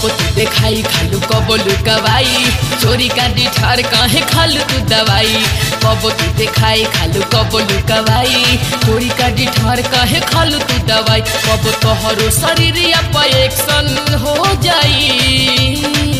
कब तू देखाई खालू कब लुकवाई चोरी का डिठार काहे खालू तू दवाई कब तू देखाई खालू कब लुकवाई चोरी का डिठार काहे खालू तू दवाई कब तोहरो शरीर एक्शन हो जाई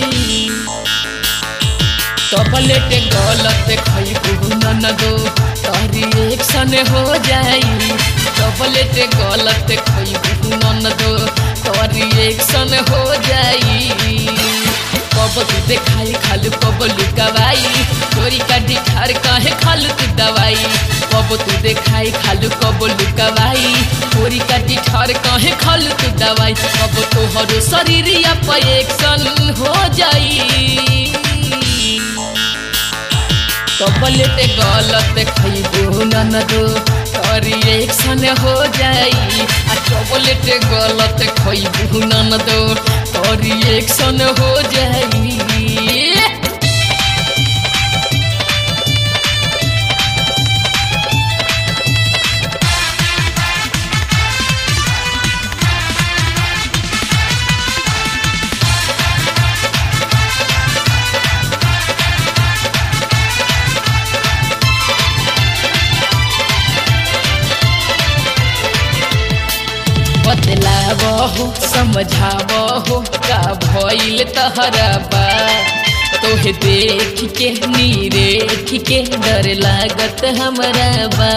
टबलेट गलत खैबू ननदो तोरी एक्शन हो जाई टबलेट गलत खैबू ननदो तोरी एक्शन हो जाई कब तू देखाई खालू कब लुकवाई चोरी का डिठार काहे खालू तू दवाई कब तू देखाई खालू कब लुकवाई चोरी का डिठार काहे खालू तू दवाई कब तोहरो शरीर एक्शन हो जाई टबलेट गलत खैबू ननदो तोरी एक्शन हो जाई आ टबलेट गलत खैबू ननदो तोरी एक्शन हो जाई बतलावहो समझावहो का भइल तहरा बा तोहे देख के नीरेख के डर लागत हमरा बा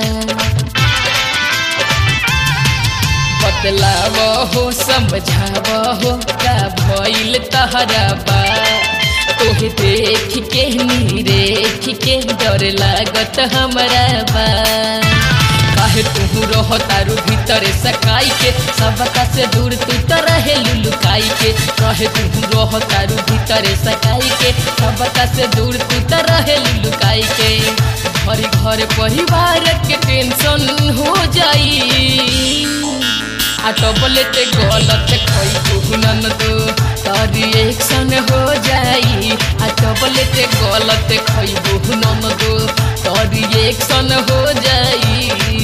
बतलावहो समझावहो का भइल तहरा बा तोहे देख के नीरेख के डर लागत हमरा बा काहे तू रह तारू भीतरे सकाई के सबका से दूर तू तो रहे लुलुकाई के काहे तू रह तारू भीतरे सकाई के सबका से दूर तू तो रहे लुलुकाई के घर घर परिवार के टेंशन हो जाई आ टबलेट गलत खैबू ननदो तारी एक्शन हो जाई आ टबलेट गलत खैबू ननदो तारी एक्शन हो जाई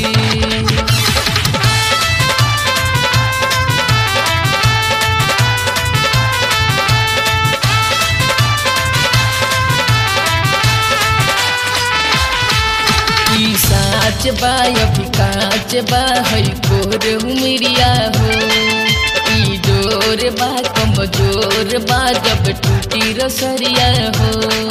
ई साच बा अभी काच बा है गोर उमरिया हो ई जोर बा कमजोर बा जब टूटी रसरिया हो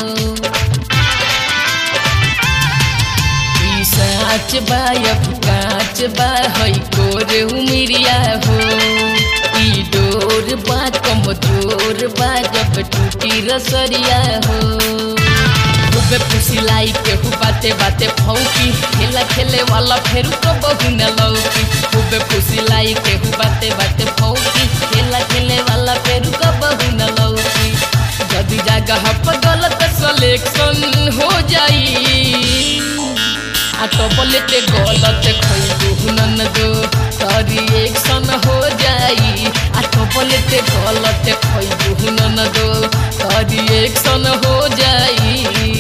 ई साच बा अभी काच बा है गोर उमरिया हो ई डोर बा कमजोर बा जब टूटी रसरिया हो खूबे फुसिलाई केहू बाते बाते फौकी खेला खेले वाला फेरू तो बहु न लौकी खूबे फुसिलाई केहू बाते बाते फौकी खेला खेले वाला फेरू तो बहु न लौकी जदी जगह पर गलत सिलेक्शन हो जाई आ टबलेट गलत खैबू ननदो तरी एक्शन हो जाई आ टबलेट गलत खैबू ननदो तरी एक्शन हो जाई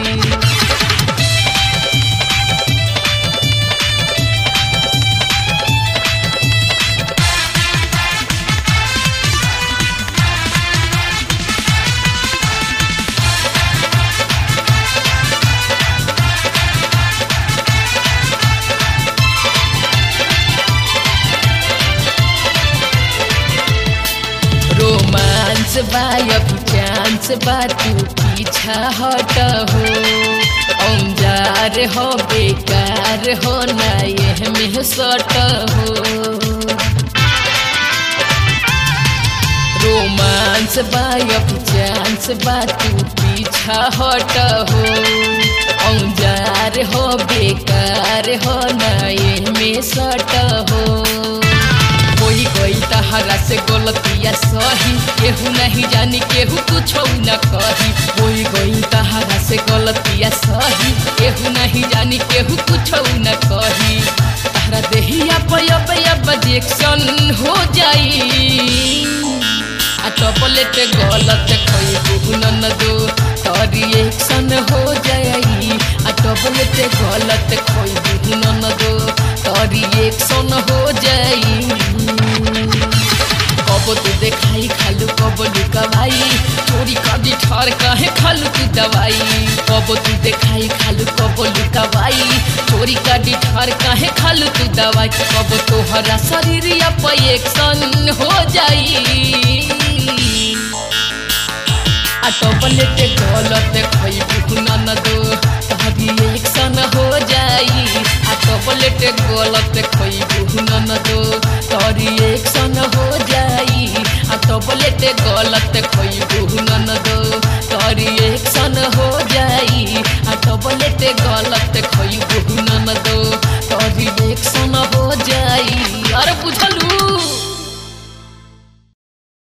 रोमांस बा अभी चांस बा तू पीछा हट हो औजार हो बेकार हो ना यह में सट हो रोमांस बा अभी चांस बा तू पीछा हट हो औजार हो बेकार हो ना यह में सट हो कोई कोई तहरा से गलतिया सही केहू नहीं जानी केहू कुछ न कही कोई कोई तहरा से गलतिया सही केहू नहीं जानी केहू कुछ न कही तहरा देहिया पया पया बजेक्शन हो जाई आ टपलेट गलत खैबू ननदो तरी एक्शन हो जाई आ टपलेट गलत खैबू ननदो तरी एक्शन हो जाई कब तू देखाई खालू कब लुकवाई चोरी कदी ठर कहे खालू तू दवाई कबो तू देखाई खालू कबो लुकवाई चोरी कदी ठर कहे खालू तू दवाई कबो तोहरा शरीर एक्शन हो जाई आ टबलेट गलत खैबू ननदो तहरी एक्शन हो जाई आ टबलेट गलत खैबू ननदो तहरी एक्शन हो जाई आ टबलेट गलत खैबू ननदो तहरी एक्शन हो जाई आ टबलेट गलत खैबू